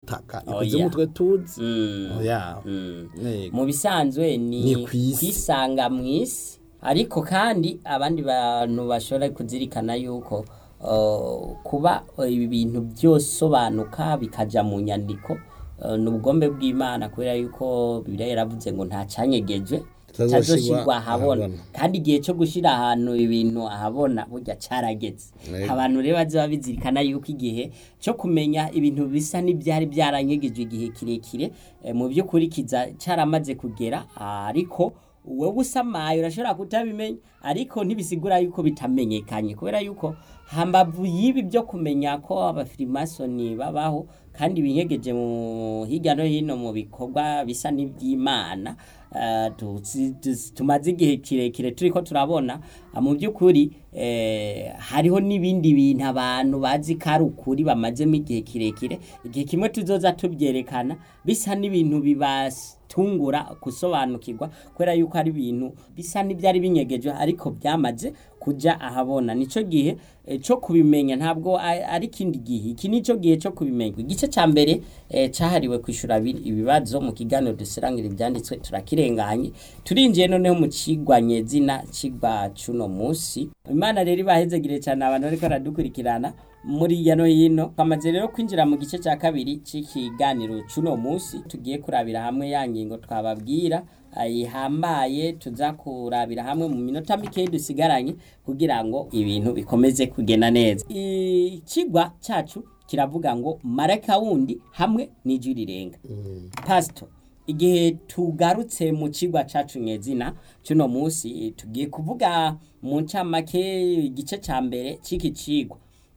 butaka Oya. ikuzimu twe tuzi Mm. oya Mm. Yego. mu bisanzwe ni Ni kw'isi. kwisanga mu isi ariko kandi abandi bantu bashobora kuzirikana yuko uh, kuba uh, ibi bintu byosobanuka bikaja mu nyandiko uh, ni ubugombe bw'imana kubera yuko bibiliya yaravuze ngo nta canyegejwe Kitazoshirwa tazoshirwa ahabona ahabona. kandi igihe cyo gushira ahantu ibintu ahabona burya carageze Yego. abantu rero bazoba bizirikana yuko igihe cyo kumenya ibintu bisa n'ibyari byaranyegejwe igihe kirekire eh, mu by'ukuri kiza caramaze kugera ariko wowe usamaye urashobora kutabimenya ariko ntibisigura yuko bitamenyekanye kubera yuko hambavu y'ibi byo kumenya ko abafirimasoni babaho kandi binyegeje mu hirya no hino mu bikorwa bisa n'iby'imana eh, tuzi- tuzi- tumaze igihe kirekire turiko turabona ah, mu by'ukuri eh, hariho n'ibindi bintu abantu bazi ko ari ukuri bamazemo igihe kirekire igihe kimwe tuzoza tubyerekana bisa n'ibintu bibatungura gusobanukirwa kubera yuko ari ibintu bisa n'ibyari binyegeje ariko byamaze kuja ahabona nico gihe eh, cyo kubimenya ntabwo a- ari ikindi gihe iki nico gihe cyo kubimenya igice ca mbere eh, cahariwe kwishura abi- ibibazo mu kiganiro dusirangira ibyanditswe turakirenganye turinjiye noneho mu cigwa nyezina cigwa cuno musi imana rero ibahezegire cyane abantu bariko baradukurikirana muri hirya no hino twamaze rero kwinjira mu gice cya kabiri c'ikiganiro cuno musi tugiye kurabira hamwe ya ngingo twababwira ihambaye tuza kurabira hamwe mu minota mikeyi dusigaranye kugira ngo ibintu bikomeze kugenda neza ikigwa cyacu kiravuga ngo marayika wundi hamwe n'ijwi rirenga pasito igihe tugarutse mu kigwa cacu nyezina cuno musi tugiye kuvuga mu ncamake igice ca mbere c'iki cigwa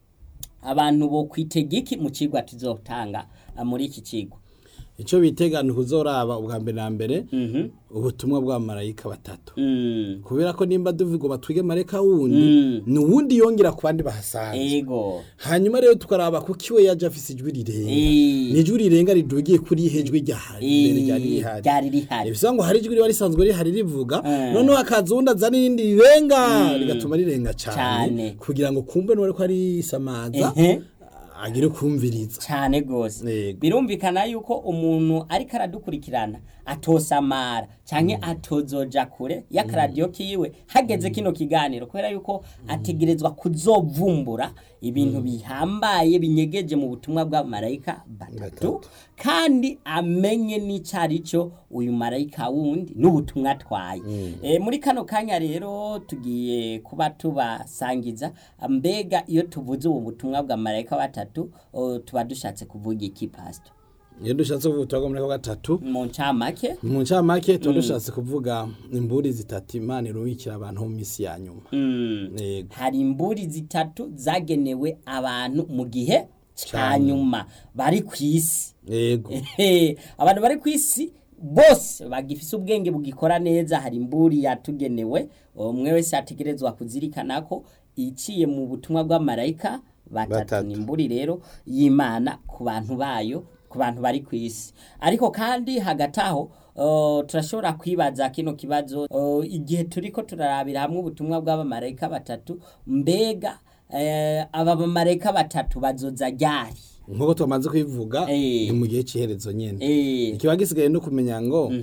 abantu bo kwitega iki mu cigwa tuzotanga ah, muri iki cigwa icyo bitegana kuzoraba ubwa mbere na mbere Mhm. ubutumwa bwa marayika batatu Mm. kubera ko nimba duvuga ngo batwige marayika wundi Mm. ni uwundi yongera ku bandi bahasanzwe ego hanyuma rero tukaraba kuko iwe yaje afise ijwi rirenga Eh. ni ijwi rirenga ridugiye kuri ihe jwi ryahari mbere ryari Eh, rihari ryari rihari bivuga ngo hari ijwi riba risanzwe rihari rivuga Eh. noneho hakaza uwundi azana irindi rirenga rigatuma rirenga Cane. cyane kugira ngo kumve n'uwari ko arisamaza Ehe. agire kumviriza cyane gose Yego. birumvikana yuko umuntu ariko aradukurikirana atosamara canke atozoja kure y'akaradiyo kiwe hageze kino kiganiro kubera yuko ategerezwa kuzovumbura ibintu bihambaye binyegeje mu butumwa bwa marayika batatu Batatu. kandi amenye n'icari cyo uyu marayika wundi n'ubutumwa atwaye e, muri kano kanya rero tugiye kuba tubasangiza mbega iyo tuvuze ubu butumwa bwa marayika batatu o, tuba dushatse kuvuga iki pasito iyo dushatse kuvuga ubutumwa bwa marayika gatatu mu ncamake mu ncamake tuba dushatse kuvuga imburi zitatu imana irubikira abantu mu minsi ya nyuma mm. yego hari imburi zitatu zagenewe abantu mu gihe ca Ca nyuma bari ku isi yego Ehe, abantu bari ku isi bose bagifise ubwenge bugikora neza hari imburi yatugenewe umwe wese ategerezwa kuzirikana ko iciye mu butumwa bw'amarayika batatu Batatu. ni imburi rero y'imana ku bantu bayo ku bantu bari ku isi ariko kandi hagati aho uh, turashobora kwibaza kino kibazo uh, igihe turiko turarabira hamwe ubutumwa bw'abamarayika batatu mbega eh, aba bamarayika batatu bazoza ryari nk'uko twamaze kubivuga Eh. ni mu gihe cy'iherezo nyine eh, ikiba gisigaye no kumenya ngo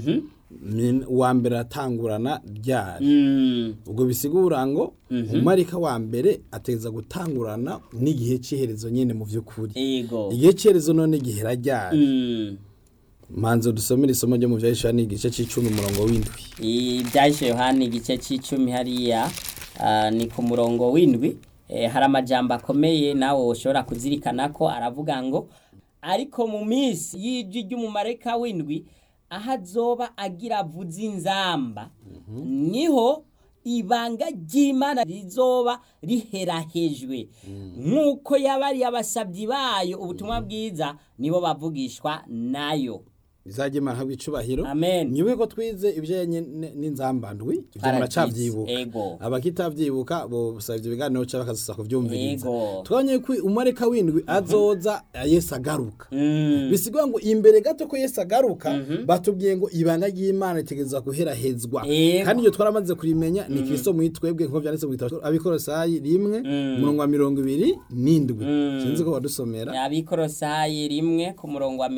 ni- uwa mbere atangurana ryari mm, ubwo bisigura ngo umarika wa mbere ateza gutangurana n'igihe cy'iherezo nyine mu by'ukuri ego igihe cy'iherezo none gihera ryari Mm, manzo dusomere isomo ryo mu byahishura ni igice cy'icumi umurongo w'indwi ibyahise yohani igice cy'icumi hariya ah, ni ku murongo w'indwi Eh, hari amajambo akomeye nawe ushobora kuzirikana ko aravuga ngo ariko mu minsi y'ijwi ry'umumarayika w'indwi aho azoba agira avuze inzamba niho ibanga ry'imana rizoba riherahejwe nk'uko yabariye abasabyi bayo ubutumwa bwiza nibo bavugishwa nayo bizajya imana habwa icubahiro amen nyibuke ko twize ibijyanye n- n'inzambandwi ibyo Paradizo, muracabyibuka ego. abakitavyibuka bo busaba ibyo biganiro cyangwa bakazasa kuvyumviriza Ego. twabonye ko umarika w'indwi azoza yesu agaruka Mm. bisigwa ngo imbere gato ko yesu agaruka batubwiye ngo ibanga ry'imana ritegerezwa guherahezwa Ego. kandi iyo twaramaze kurimenya ni kristo muri twebwe nk'uko byanditse mu gitabo abikorosayi rimwe umurongo wa mirongo ibiri n'indwi sinzi ko wadusomera abikorosayi rimwe ku murongo wa